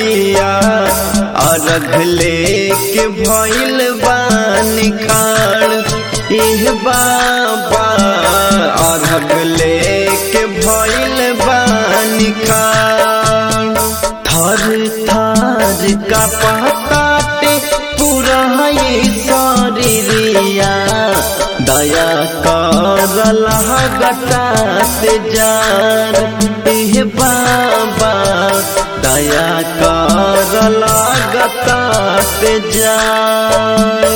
भैया अर्घ लेके भइल बानी खाड़ एह बाबा अर्घ लेके भइल बानी खाड़ थर थर का पताटे पूरा ये शरीरिया दया कर गटा से जार एह बाबा दया कर गटा से जार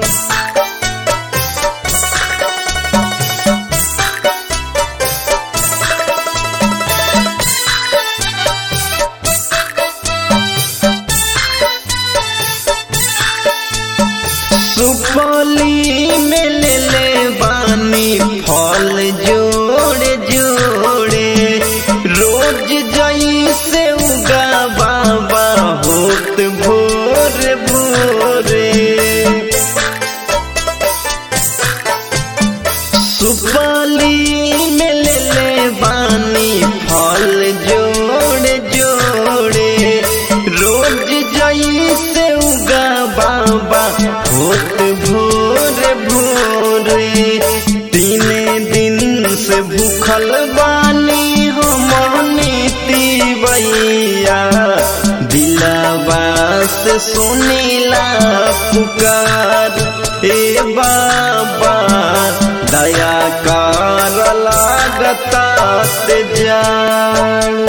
सुपली में ले ले बानी फल जोड़े जोड़े रोज जई से उगा बाबा होत भोर भोरे सुपली में ले ले बानी फल जोड़े जोड़े रोज जई से उगा बाबा होत भोर भोरे तीने दिन से भूखल बानी हम नीति बैया दिलावा से सुनीला पुकार ए बाबा दया कर लागता से जान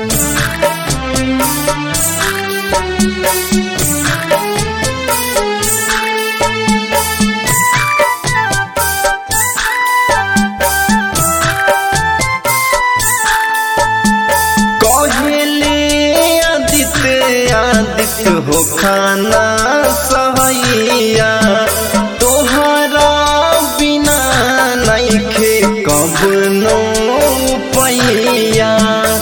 कहले आदित्य आदित्य हो खाना सहैया तोहरा बिना नैखे कब नो पैया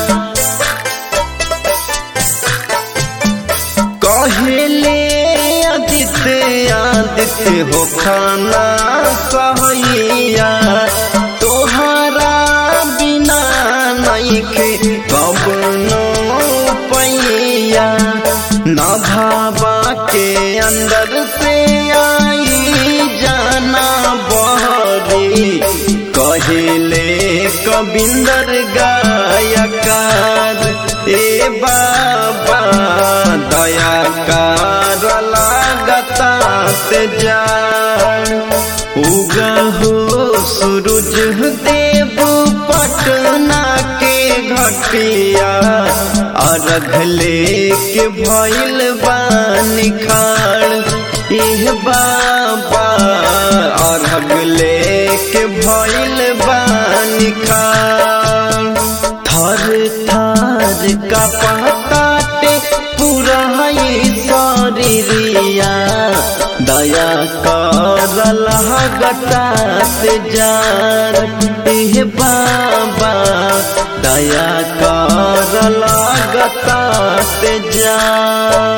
कहले आदित्य आदित्य हो खाना सहैया तोहरा बिना नैखे कब नो पैया न भाबा के अंदर से आई जाना बहरी कहले कबिंदर गायकार ए बाबा दया कर लागता से जान उगा हो सूरज देव पटना के घटिया अर्घ लेके भइल बानी खाड़ एह बाबा अर्घ लेके भइल बानी खाड़ थर थर का पताटे पूरा ये शरीरिया दया कर गटा से जार एह बाबा दया कर गटा से जार